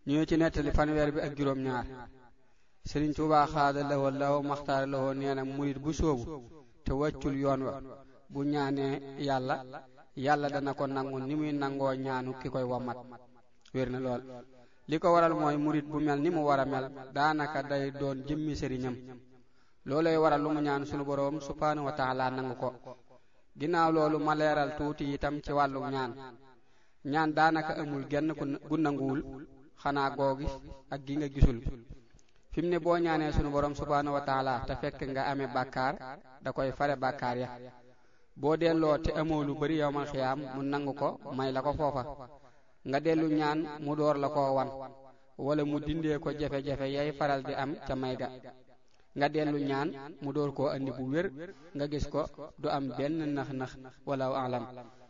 ñu ci nettali fanweer bi ak juróom ñaar Sëriñ Tuubaa xaada lawoo law maxtaara lawoo nee na murit bu soobu te wàccul yoon wa bu ñaanee yàlla yàlla dana ko nangu ni muy nangoo ñaanu ki koy wamat wér na lool li ko waral mooy murit bu mel ni mu war a mel daanaka day doon jëmmi sëriñam loolay waral lu mu ñaan sunu boroom subhaanahu wa taala nangu ko ginnaaw loolu ma leeral tuuti itam ci wàllu ñaan ñaan daanaka amul genn gu nanguwul xanaa googi ak gi nga gisul fi mu ne boo ñaanee sunu boroom subhaanahu wa taala te fekk nga amee bàkkaar da koy fare bàkkaar ya boo delloo te amoo lu bari yowmal xiyaam mu nangu ko may la ko foofa nga dellu ñaan mu door la koo wan wala mu dindee ko jafe-jafe yay faral di am ca may ga nga dellu ñaan mu door koo andi bu wér nga gis ko du am benn nax-nax wala alam